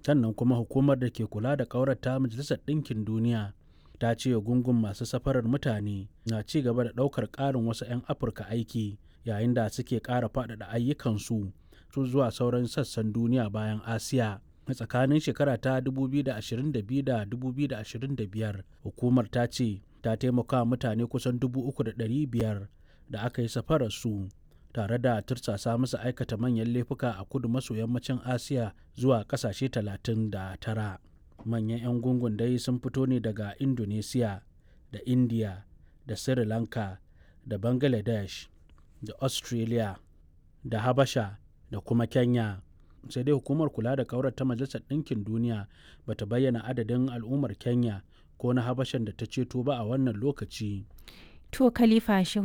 sannan kuma hukumar da ke kula da ƙaurata majalisar ɗinkin duniya ta ce gungun masu safarar mutane na ci gaba da ɗaukar ƙarin wasu 'yan afirka aiki yayin da suke ƙara faɗaɗa ayyukansu su zuwa sauran sassan duniya bayan asiya a tsakanin shekara ta 2022 da 2025 hukumar ta ce ta taimaka mutane kusan 3,500 da aka yi safarar su tare da tursasa musu aikata manyan laifuka a kudu maso yammacin asiya zuwa kasashe 39 manyan 'yan gungun dai sun fito ne daga indonesia da india da sri lanka da bangladesh da australia da habasha da kuma kenya sai dai hukumar kula da kaurar ta majalisar ɗinkin duniya bata bayyana adadin al'ummar kenya ko na habashan da ta ceto ba a wannan lokaci To Khalifa Shehu